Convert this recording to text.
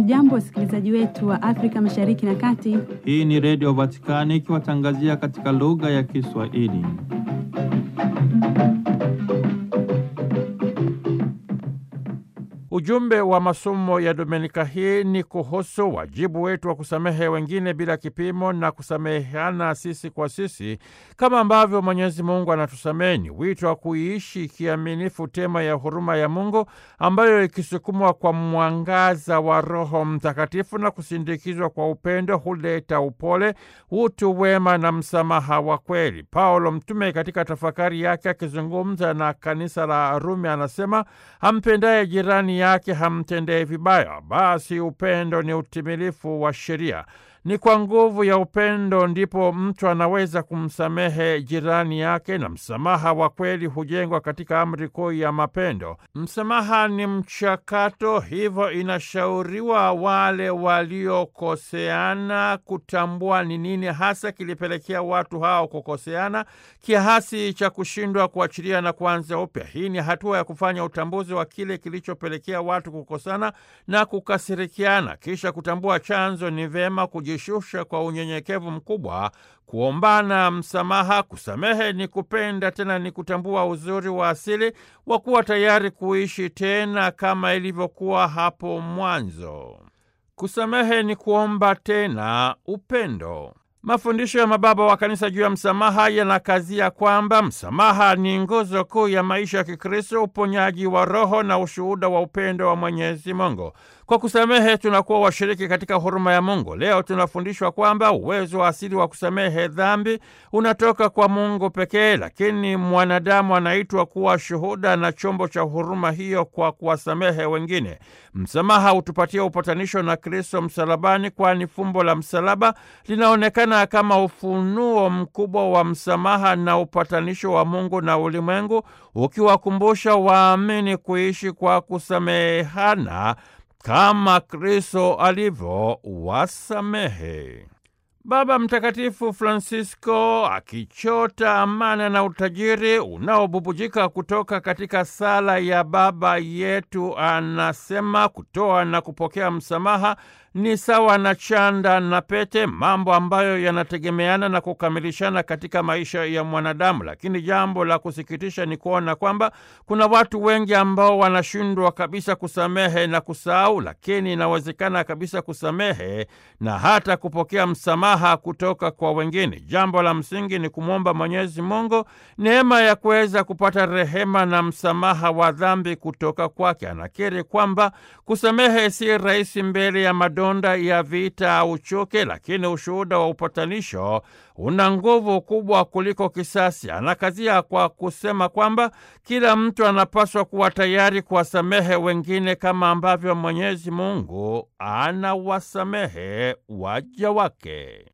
Hamjambo, wasikilizaji wetu wa Afrika Mashariki na Kati. Hii ni Redio Vatikani ikiwatangazia katika lugha ya Kiswahili. Ujumbe wa masomo ya Dominika hii ni kuhusu wajibu wetu wa kusamehe wengine bila kipimo na kusameheana sisi kwa sisi kama ambavyo Mwenyezi Mungu anatusamehe. Ni wito wa kuiishi kiaminifu tema ya huruma ya Mungu ambayo ikisukumwa kwa mwangaza wa Roho Mtakatifu na kusindikizwa kwa upendo huleta upole, utu wema na msamaha wa kweli. Paulo mtume katika tafakari yake akizungumza na kanisa la Rumi anasema ampendaye jirani yake hamtendee vibaya. Basi upendo ni utimilifu wa sheria. Ni kwa nguvu ya upendo ndipo mtu anaweza kumsamehe jirani yake, na msamaha wa kweli hujengwa katika amri kuu ya mapendo. Msamaha ni mchakato, hivyo inashauriwa wale waliokoseana kutambua ni nini hasa kilipelekea watu hao kukoseana kiasi cha kushindwa kuachilia na kuanza upya. Hii ni hatua ya kufanya utambuzi wa kile kilichopelekea watu kukosana na kukasirikiana, kisha kutambua chanzo. Ni vema shusha kwa unyenyekevu mkubwa, kuombana msamaha. Kusamehe ni kupenda, tena ni kutambua uzuri wa asili wa kuwa tayari kuishi tena kama ilivyokuwa hapo mwanzo. Kusamehe ni kuomba tena upendo. Mafundisho ya mababa wa kanisa juu ya msamaha yanakazia kwamba msamaha ni nguzo kuu ya maisha ya Kikristo, uponyaji wa roho na ushuhuda wa upendo wa Mwenyezi Mungu. Kwa kusamehe tunakuwa washiriki katika huruma ya Mungu. Leo tunafundishwa kwamba uwezo wa asili wa kusamehe dhambi unatoka kwa Mungu pekee, lakini mwanadamu anaitwa kuwa shuhuda na chombo cha huruma hiyo kwa kuwasamehe wengine. Msamaha hutupatia upatanisho na Kristo msalabani, kwani fumbo la msalaba linaonekana kama ufunuo mkubwa wa msamaha na upatanisho wa Mungu na ulimwengu, ukiwakumbusha waamini kuishi kwa kusamehana kama Kristo alivyowasamehe. Baba Mtakatifu Francisco akichota amana na utajiri unaobubujika kutoka katika sala ya Baba Yetu anasema kutoa na kupokea msamaha ni sawa na chanda na pete, mambo ambayo yanategemeana na kukamilishana katika maisha ya mwanadamu. Lakini jambo la kusikitisha ni kuona kwamba kuna watu wengi ambao wanashindwa kabisa kusamehe na kusahau, lakini inawezekana kabisa kusamehe na hata kupokea msamaha kutoka kwa wengine. Jambo la msingi ni kumwomba Mwenyezi Mungu neema ya kuweza kupata rehema na msamaha wa dhambi kutoka kwake. Anakiri kwamba kusamehe si rahisi mbele ya madonda ya vita au chuki, lakini ushuhuda wa upatanisho una nguvu kubwa kuliko kisasi. Anakazia kwa kusema kwamba kila mtu anapaswa kuwa tayari kuwasamehe wengine kama ambavyo Mwenyezi Mungu anawasamehe waja wake.